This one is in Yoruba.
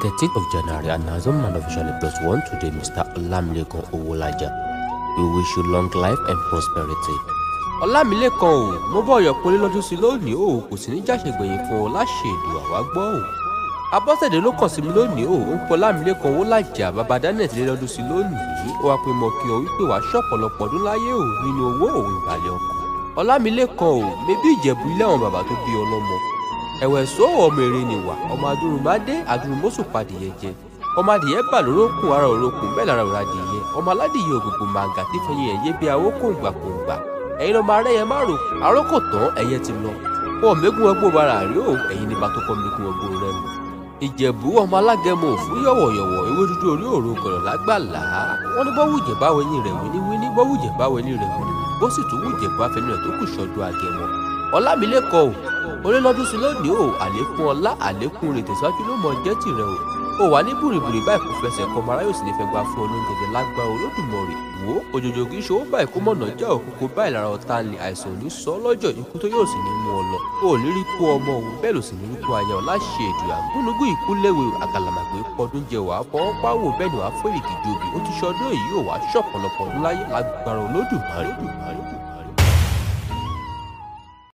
13th of January, and as a man officially plus one today, Mr. Olamilekan Owolaja. We wish you long life and prosperity. Ọlámilékan o mo bọ̀ ọ̀yọ̀ pé lọ́dún sí lónìí o kò sì ní jàṣẹ̀gbẹ̀yìn fún ọ láṣẹ èdè àwa gbọ́ o. Abọ́sẹ̀dé ló kàn sí mi lónìí o ń pọ̀ Ọlámilékan Owolaja bàbá Daniel ti lé lọ́dún sí lónìí ó wá pé mo kí ọ wípé wàá ṣọ̀pọ̀lọpọ̀ ọdún láyé o nínú owó òun ìbàlẹ̀ ọkàn. Ọlámilékan o mebí ìjẹ̀bú ilé àwọn bàbá tó bí ọlọ́mọ ẹ̀wẹ̀ sọ ọmọ èrè nìwà ọmọ adúrúmọdé adúrúmọsù padìyẹ jẹ ọmọ adìyẹ bà lórókùn ara òrókùn bẹ́ẹ̀ lára òrà adìyẹ ọmọ aládìyẹ ògùnkùn màǹgà tí fẹyìn ẹyẹ bí awó kòǹgbà kòǹgbà ẹ̀yin ọmọ arẹyẹ má rò àrókò tán ẹyẹ ti lọ wọn mẹgùn ẹgbó bara rí o ẹ̀yin ní bàtọkọ mẹgùn ẹgbó rẹ mu ìjẹ̀bú ọmọ alágẹmọ òfú yọ̀wọ̀yọ̀wọ̀ ewé dúdú orí òru gọ̀rọ̀ lágbàlá wọn ní bọ́wùjẹ̀ báwo ẹni rẹ̀ wíníwíní bọ́wùjẹ̀ báwo ẹni rẹ̀ wíníwíní bó sì tún wùjẹ̀ bá fẹnu rẹ̀ tó kù sọ́dún agẹmọ ọlámilékan o olólọ́dún sí lónìí o àlékún ọlá àlékún rẹ̀ tẹ̀síwájú ló mọ jẹ́ tìrẹ o ó wà ní bùrìbùrì báyìí kò fẹsẹ̀ kọ mara yóò sì lè fẹ́ gba fún olóńgẹ̀dẹ̀ lágbára olódùmarè wò ó òjòjò kì í ṣòwò báyìí kó mọ̀nà já òkúkú báyìí lára ọ̀tá ni àìsàn ò ní sọ lọ́jọ́ ikú tó yóò sì ní mú ọ lọ ó ní rí kú ọmọ òun bẹ́ẹ̀ ló sì ní rí kú aya ọ̀la ṣe èdùyà gúnugún ìkú léwe àgàlàmàgbé pọdún jẹ wàá fọwọ́ páwò bẹ́ẹ̀ ni wàá fọ́ èrìgì jobi ó ti ṣọdún èyí ò wá ṣọ̀pọ̀lọpọ̀ ọdún láyé lágbára olódùmarè